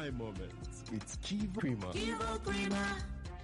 my moments with Kivo Creamer. Kivo Creamer.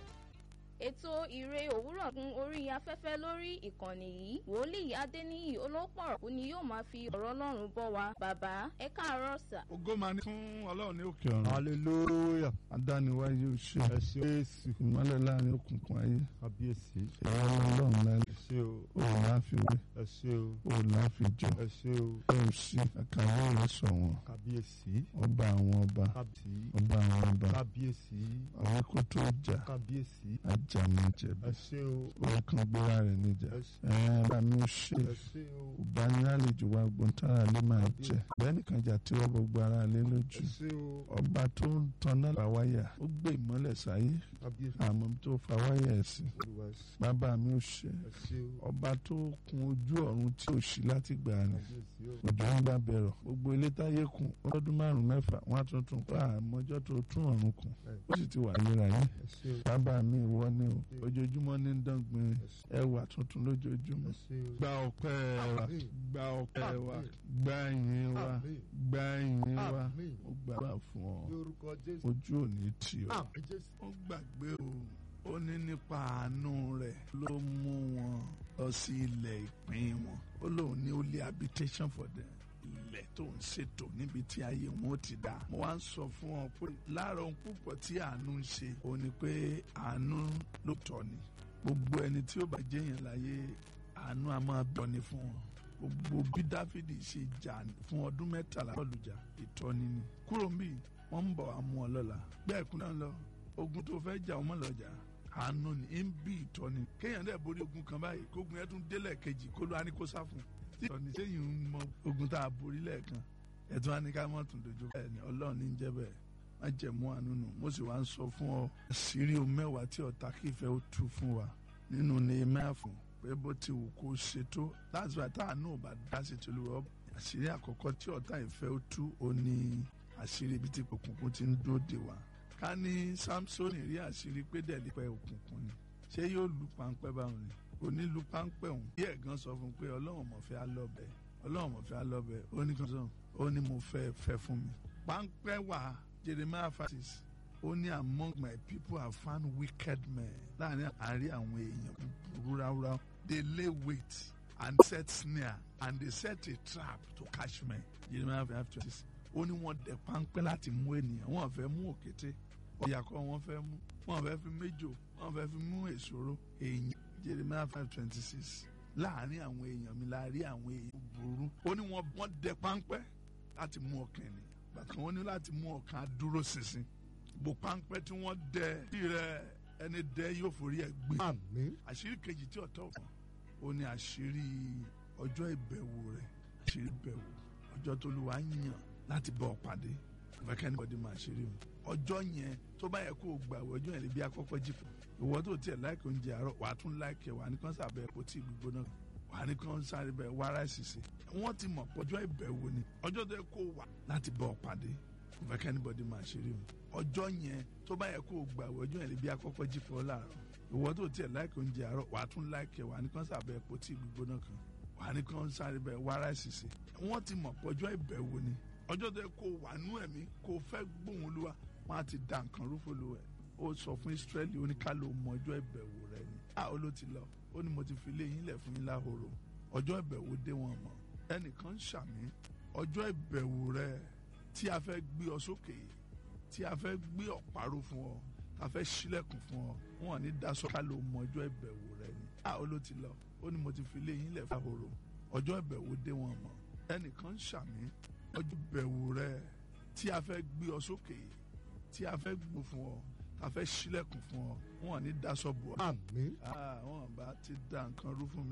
ètò ìre òwúrọ̀ gun orí afẹ́fẹ́ lórí ìkànnì yìí wòlíì adéníyì olópọ̀rọ̀kú ni yóò máa fi ọ̀rọ̀ ọlọ́run bọ́ wa bàbá ẹ káàárọ̀ sà. ògo máa ní fún ọlọ́run ní òkè ọ̀run. hallelujah adániwáyé o ṣe ẹ ṣé jésù ìmọ́lẹ̀ láàrin òkùnkùn ayé kábíyèsí ìwọ ọlọ́run lẹ́nu ẹ ṣé o o ò láfiwé ẹ ṣé o o ò láfijọ ẹ ṣé o o ò sí àkàwé rẹ sọ̀wọ́n kábíyèsí ọba àwọn ọba kábíyèsí ọba àwọn ọba kábíyèsí àwọn kó tó jà kábíyèsí ajámẹ́jẹ̀bi ẹ ṣé o òun kan gbéra rẹ̀ níjà ẹ ṣé ẹ bá mi ò ṣe ẹ ṣé o ìbánilálejò wa gbọ̀ntara lè máa jẹ bẹ́ẹ̀ nìkan jà tí wọ́n gbogbo ara lé ẹ lójú ṣé o ọba tó ń tanná làwáyà ó gbé ìmọ́lẹ̀ sáyé kábíyèsí àmọ́ tó fa wáyà ẹ̀ sí olúwa ẹ ṣé bàbá mi ò ṣe ẹ ṣé o ọba tó kun ojú ọ̀run tí ò sí láti gbà ní kábíyèsí o òjò ń gbà bẹ̀rọ̀ gbogbo ilé táyé kùn ọdún márùn mẹ́fà wọ́n á tuntun pa àmọ́jọ́ tó tún ọ̀run kùn ó sì ti wà lérayé ẹ ṣé o bàbá mi ìwọ ni o ojoojúmọ́ ní dángbin ẹwà tuntun lójoojúmọ́ ẹ ṣé o gba ọpẹ́ wa Àmín. gba ọpẹ́ wa Àmín. gba ìyìn wa Àmín. gba ìyìn wa Àmín. ó gbà fún ọ lórúkọ jésù ojú ò ní tì ọ. àmín jésù ó gbàgbé o ó ní nípa àánú rẹ̀ ló mú wọn lọ sí ilẹ̀ ìpín wọn ó lóun ní ó lé habitation for them ilẹ̀ tó ń ṣètò níbi tí ayé wọn ó ti dá. mo wá ń sọ fún ọ pé lára ohun púpọ̀ tí àánú ń ṣe ó ní pé àánú ló tọ́ ni gbogbo ẹni tí ó bá jẹ́yàn láyé àánú a máa bọ̀ ni fún wọn gbogbo bí dáfídì ṣe jà fún ọdún mẹ́tàlá lọ́lùjà ìtọ́ni ni kúrò ń bì wọ́n ń bọ̀ wá mú ọ lọ́la bẹ́ẹ̀ kú náà lọ ogun tó fẹ́ jà ọmọ lọ́jà àánú ni ń bí ìtọ́ni kéèyàn dẹ̀ borí ogun kan báyìí kógun yẹn tún délẹ̀ kejì kó ló wá ní kó sá fún tí ìtọ́ni sẹ́yìn ń mọ ogun tá a borí lẹ́ẹ̀kan ẹ̀tún á ní ká mọ̀ tún dojú bẹ́ẹ̀ ni ọlọ́run ní ń jẹ́ bẹ́ẹ̀ má jẹ̀ mú àánú nù mo sì wá ń sọ fún ọ àṣírí o mẹ́wàá tí ọ̀tá kì í fẹ́ ó tú fún wa nínú Nehemiah fún pé bó ti wù kó ṣe tó láti wà tá àánú ò bá dá sí tolúwa àṣírí àkọ́kọ́ tí ọ̀tá ìfẹ́ ó tú ó ní àṣírí ibi tí òkùnkùn ti ń dóde wa ká ní Samson rí àṣírí pé dẹ̀lípẹ́ òkùnkùn ni ṣé yóò lu páńpẹ́ báwọn ni kò ní lu páńpẹ́ òun bí ẹ̀gán sọ fún un pé ọlọ́run mọ̀ fẹ́ alọ́bẹ̀ ọlọ́run mọ̀ fẹ́ alọ́bẹ̀ ó ní kan sọ ó ní mo fẹ́ fẹ́ fún mi páńpẹ́ wà Jeremiah fatis ó ní among my people I found wicked men láàrin àárín àwọn èèyàn búburú ráúráú they lay wait and set snare and they set a trap to catch me Jeremiah five twenty six ó ní wọ́n dẹ páńpẹ́ láti mú ènìyàn wọ́n fẹ́ mú òkété ìyàkọ́ wọ́n fẹ́ mú wọ́n fẹ́ fi méjò wọ́n fẹ́ fi mú èsòro èèyàn Jeremiah five twenty six láàrin àwọn èèyàn mi láàrin àwọn èèyàn búburú ó ní wọ́n wọ́n dẹ páńpẹ́ láti mú ọkàn ènìyàn bàtà wọ́n ní láti mú ọkàn dúró ṣinṣin bò páńpẹ́ tí wọ́n dẹ tí rẹ ẹni dẹ yóò forí ẹ̀ gbé àmín àṣírí kejì tí ọ̀tọ̀ fún ó ní àṣírí ọjọ́ ìbẹ̀wò rẹ̀ àṣírí ìbẹ̀wò ọjọ́ tó lù wá yàn láti bọ̀ pàdé ìfẹ́kẹ́ni bọ́dé máa ṣeré o ọjọ́ yẹn tó bá yẹ kó o gbà wọ ọjọ́ yẹn lè bí akọ́kọ́ jìpọ̀ ìwọ tó tiẹ̀ láìkè oúnjẹ àárọ̀ wàá tún láìkè wàá ní kán sàbẹ̀ epo tí gbígbóná wàá ní kán sáré bẹ̀ wá ráìsì sí wọ́n ti mọ̀ pé ọjọ́ ìbẹ̀wò ni ọjọ́ tó yẹ kó o wà láti bọ̀ pàdé ìfẹ́kẹ́ni bọ́dé máa ṣeré o ọjọ́ yẹn tó bá yẹ kó o gbà wọ ọjọ́ yẹn lè bí akọ́kọ́ jìpọ̀ láàárọ̀ ìwọ tó tiẹ̀ láìkè oúnjẹ àárọ̀ wàá tún láìkè wàá ní kán sàbẹ̀ epo tí gbígbóná kan wàá ní kán sáré bẹ̀ wá ráìsì sí wọ́n ti mọ̀ pé ọjọ́ ìbẹ̀wò ni ọjọ́ tó yẹ kó wà nú ẹ̀mí kó fẹ́ gbóhùn olúwa wọn á ti da nǹkan rúfo lu ẹ̀ ó sọ fún Ísírẹ́lì oníkálò mọ ọjọ́ ìbẹ̀wò rẹ ni a ó ló ti lọ ó ní mo ti fi lé yín lẹ̀ fún yín láhoro ọjọ́ ìbẹ̀wò dé wọn mọ̀ ẹnìkan ṣàmì ọjọ́ ìbẹ̀wò rẹ tí a fẹ́ gbé ọ sókè tí a fẹ́ gbé ọ̀paró fún ọ tá a fẹ́ ṣílẹ̀kùn fún ọ wọn ní daṣọ kálò mọ ọjọ́ ìbẹ̀wò rẹ ni a ó ló ti lọ ó ní mo ti fi lé yín lẹ̀ fún láhoro ọjọ́ ìbẹ̀wò dé wọn mọ̀ ẹnìkan ṣàmì ọjọ́ ìbẹ̀wò rẹ tí a fẹ́ gbé ọ sókè tí a fẹ́ gbó fún ọ a fẹ́ ṣílẹ̀kùn fún ọ wọn ní daṣọ bò ọ. àmín wọn bá ti da nǹkan rú fún mi.